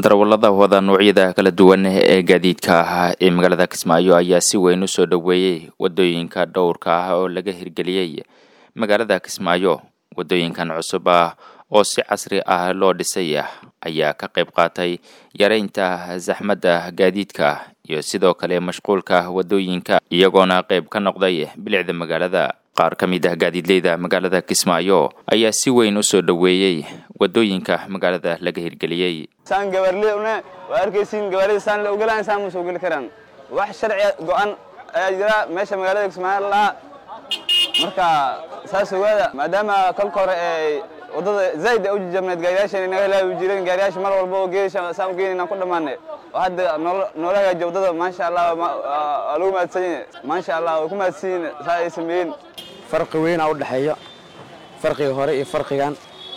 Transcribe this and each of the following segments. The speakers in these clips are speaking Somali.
darawallada wada noocyada kala duwan ee gaadiidka ah ee magaalada kismaayo ayaa si weyn u soo dhoweeyey wadooyinka dhowrka ah oo laga hirgeliyey magaalada kismaayo wadooyinkan cusub ah oo si casri ah loo dhisay ayaa ka qayb qaatay yareynta saxmadda gaadiidka iyo sidoo kale mashquulka wadooyinka iyagoona qayb ka noqday bilicda magaalada qaar ka mid ah gaadiidleyda magaalada kismaayo ayaa si weyn u soo dhoweeyey wadooyinka magaalada laga hirgeliyey saan gabaarley una waa arkaysiin gabaarida saan la ogolaan saan ma soo geli karaan wax sharci go-an ayaa jira meesha magaalada kismaayo lahaa marka saas ogaada maadaama kolka hore ee waddada zaid a u jijabneed gaariyaashan inaga helaabi jireen gaariyaasha mar walba oo geesha saan u geenayna ku dhammaanay oo hadda noola hagaajiya waddada maasha allah waa lagu mahadsan yahay maasha allah way ku mahadsan yihiin saa ay sameeyeen farqi weynaa u dhexeeya farqiga hore iyo farqigan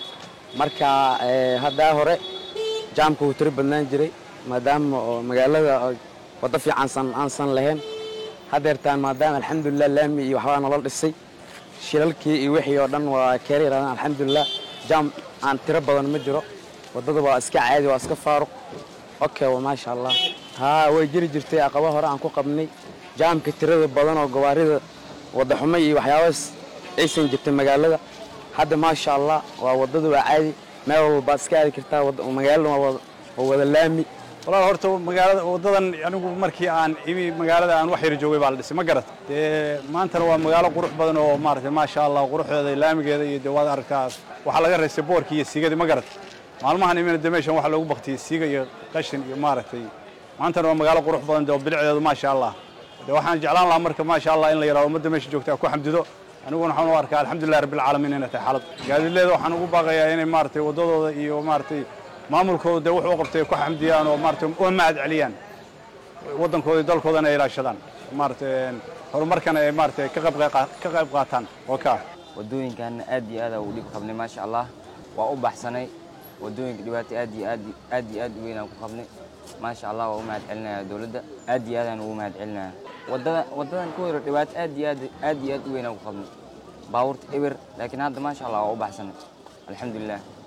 marka haddaa hore jaamka wuu tiro badnaan jiray maadaama oo magaalada waddo fiicansan aansan lahayn haddeertaan maadaama alxamdulilah laami iyo waxbaa nolol dhisay shilalkii iyo wixii oo dhan waa keera yaraadaan alxamdulilah jaam aan tiro badan ma jiro waddada waa iska caadi waa iska faaruq oke waa maasha allah haa way jiri jirtay aqaba hore aan ku qabnay jaamka tirada badan oo gawaarida waddaxumo iyo waxyaabaas aysan jirtay magaalada hadda maasha allah waa waddada waa caadi meel walbaad iska aadi kartaa magaalada waa wada laami walaal horta magaalada waddadan anigu markii aan imi magaalada aan wax yar joogay baa la dhisay ma garat dee maantana waa magaalo qurux badan oo maaragtay maasha allah quruxdeeda laamigeeda iyo dee waad arkaas waxaa laga raystay boorkii iyo siigadii ma garat maalmahan imina dee meeshan waxaa loogu baktiyey siiga iyo qashin iyo maaragtay maantana waa magaalo qurux badan dee oo bilicdeedu maasha allah dee waxaan jeclaan lahaa marka maasha allah in la yaraado ummadda meesha joogta ku xamdido aniguna waxaan u arkaa alxamdulilah rabbilcaalamiin inay tahay xaalad gaadiidleeda waxaan ugu baaqayaa inay maaragtay waddadooda iyo maaragtay maamulkooda dee wuxuu qabtay ku xamdiyaan oo maaragtay u mahad celiyaan waddankooda iyo dalkoodana ay ilaashadaan maaragtay horumarkana ay maaragtay ka qayb qaataan oo ka ah waddooyinkan aad iyo aad u dhib qabnay maasha allah waa u baxsanay waddooyinka dhibaato aad iyo aad aad iyo aad u weyn aan ku qabnay maasha allah waa u mahad celinaya dowladda aad iyo aadaan ugu mahad celinaya waddada waddadan ku hore dhibaato aad iyo aad aad iyo aad u weyn aan ku qabnay baabuurta eber laakiin hadda maasha allah waa u baxsanay alxamdulilah